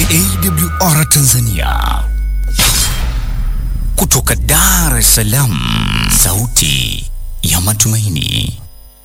AWR Tanzania kutoka Dar es Salaam, sauti ya matumaini.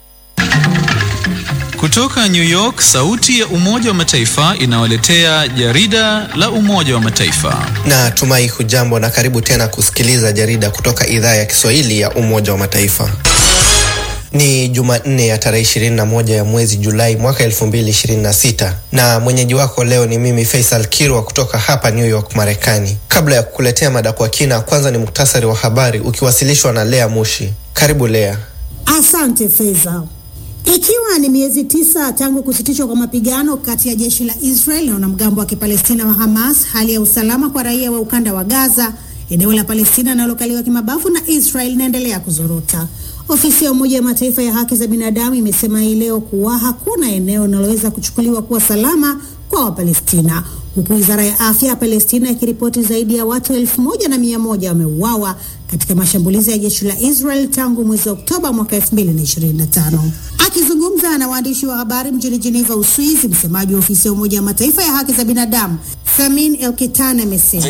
Kutoka New York, sauti ya Umoja wa Mataifa inawaletea jarida la Umoja wa Mataifa. Na tumai hujambo na karibu tena kusikiliza jarida kutoka idhaa ya Kiswahili ya Umoja wa Mataifa. Ni Jumanne ya tarehe 21 ya mwezi Julai mwaka 2026 na mwenyeji wako leo ni mimi Faisal Kirwa kutoka hapa New York, Marekani. Kabla ya kukuletea mada kwa kina, kwanza ni muktasari wa habari ukiwasilishwa na Lea Mushi. Karibu Lea. Asante Faisal. Ikiwa ni miezi tisa tangu kusitishwa kwa mapigano kati ya jeshi la Israel na wanamgambo wa Kipalestina wa Hamas, hali ya usalama kwa raia wa ukanda wa Gaza, eneo la Palestina linalokaliwa kimabavu na Israel, inaendelea kuzorota. Ofisi ya Umoja wa Mataifa ya haki za binadamu imesema hii leo kuwa hakuna eneo linaloweza kuchukuliwa kuwa salama kwa Wapalestina, huku wizara ya afya ya Palestina ikiripoti zaidi ya watu elfu moja na mia moja wameuawa katika mashambulizi ya jeshi la Israel tangu mwezi Oktoba mwaka 2025. Akizungumza na waandishi wa habari mjini Geneva, Uswizi, msemaji wa ofisi ya Umoja wa Mataifa ya haki za binadamu Samin Elkitan amesema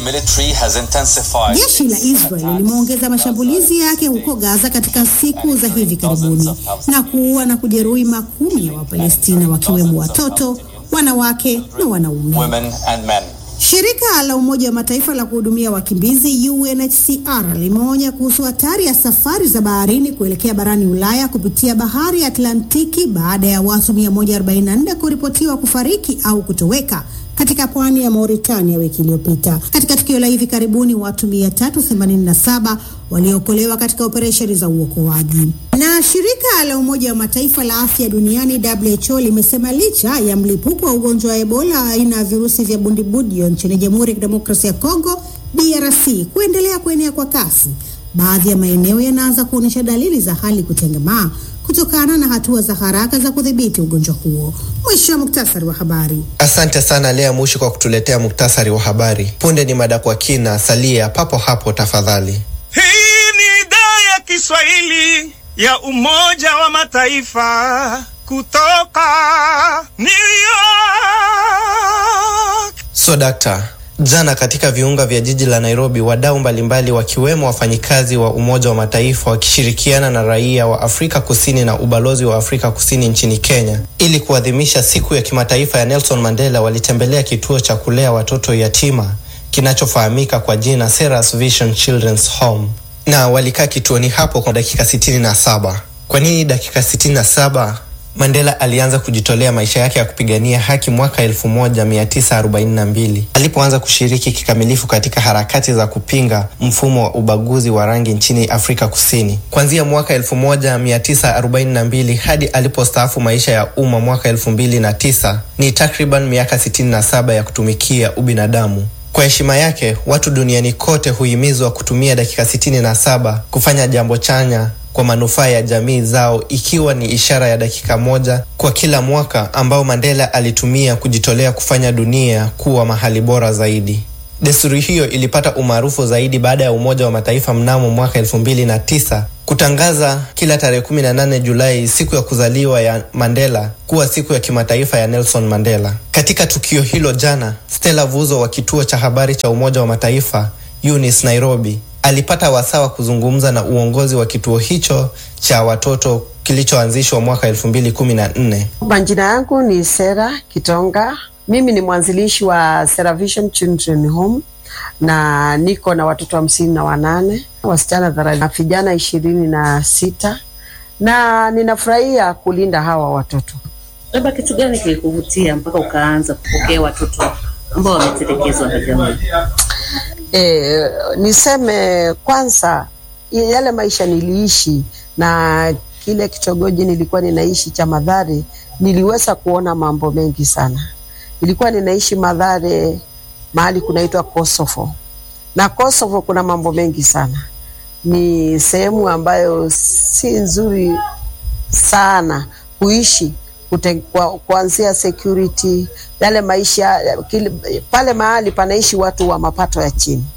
jeshi la Israel limeongeza mashambulizi yake huko Gaza katika siku za hivi karibuni na kuua na kujeruhi makumi ya Wapalestina wakiwemo watoto, wanawake na wanaume. Shirika la Umoja wa Mataifa la kuhudumia wakimbizi UNHCR limeonya kuhusu hatari ya safari za baharini kuelekea barani Ulaya kupitia bahari ya Atlantiki baada ya watu 144 kuripotiwa kufariki au kutoweka katika pwani ya Mauritania wiki iliyopita. Katika tukio la hivi karibuni, watu 387 waliokolewa katika operesheni za uokoaji. Na shirika la Umoja wa Mataifa la afya duniani WHO limesema licha ya mlipuko wa ugonjwa wa Ebola aina ya virusi vya bundibudio nchini Jamhuri ya Kidemokrasia ya Kongo DRC kuendelea kuenea kwa kasi, baadhi ya maeneo yanaanza kuonyesha dalili za hali kutengemaa kutokana na hatua za haraka za kudhibiti ugonjwa huo. Mwisho wa muktasari wa habari. Asante sana Lea Mushi kwa kutuletea muktasari wa habari. Punde ni mada kwa kina, salia papo hapo tafadhali. Hii ni idhaa ya Kiswahili ya Umoja wa Mataifa kutoka New York. So dakta, jana katika viunga vya jiji la Nairobi, wadau mbalimbali wakiwemo wafanyikazi wa Umoja wa Mataifa wakishirikiana na raia wa Afrika Kusini na ubalozi wa Afrika Kusini nchini Kenya ili kuadhimisha siku ya kimataifa ya Nelson Mandela walitembelea kituo cha kulea watoto yatima kinachofahamika kwa jina Seras Vision Children's Home na walikaa kituoni hapo kwa dakika sitini na saba. Kwa nini dakika sitini na saba? Mandela alianza kujitolea maisha yake ya kupigania haki mwaka 1942 alipoanza kushiriki kikamilifu katika harakati za kupinga mfumo wa ubaguzi wa rangi nchini Afrika Kusini. Kuanzia mwaka 1942 hadi alipostaafu maisha ya umma mwaka 2009 ni takriban miaka 67 ya kutumikia ubinadamu. Kwa heshima yake, watu duniani kote huhimizwa kutumia dakika 67 kufanya jambo chanya kwa manufaa ya jamii zao ikiwa ni ishara ya dakika moja kwa kila mwaka ambao Mandela alitumia kujitolea kufanya dunia kuwa mahali bora zaidi. Desturi hiyo ilipata umaarufu zaidi baada ya Umoja wa Mataifa mnamo mwaka elfu mbili na tisa kutangaza kila tarehe 18 Julai siku ya kuzaliwa ya Mandela kuwa siku ya kimataifa ya Nelson Mandela. Katika tukio hilo jana, Stella Vuzo wa kituo cha habari cha Umoja wa Mataifa UNIS Nairobi alipata wasaa wa kuzungumza na uongozi wa kituo hicho cha watoto kilichoanzishwa mwaka 2014. Majina yangu ni Sera Kitonga. Mimi ni mwanzilishi wa Sera Vision Children Home na niko na watoto hamsini na wanane wasichana thelathini na vijana ishirini na sita na ninafurahia kulinda hawa watoto. Labda kitu gani kilikuvutia mpaka ukaanza kupokea watoto ambao wametelekezwa na jamii? E, niseme kwanza yale maisha niliishi na kile kitongoji nilikuwa ninaishi cha Madhare, niliweza kuona mambo mengi sana. Nilikuwa ninaishi Madhare mahali kunaitwa Kosovo, na Kosovo kuna mambo mengi sana. Ni sehemu ambayo si nzuri sana kuishi kute, kwa, kuanzia security yale maisha kile, pale mahali panaishi watu wa mapato ya chini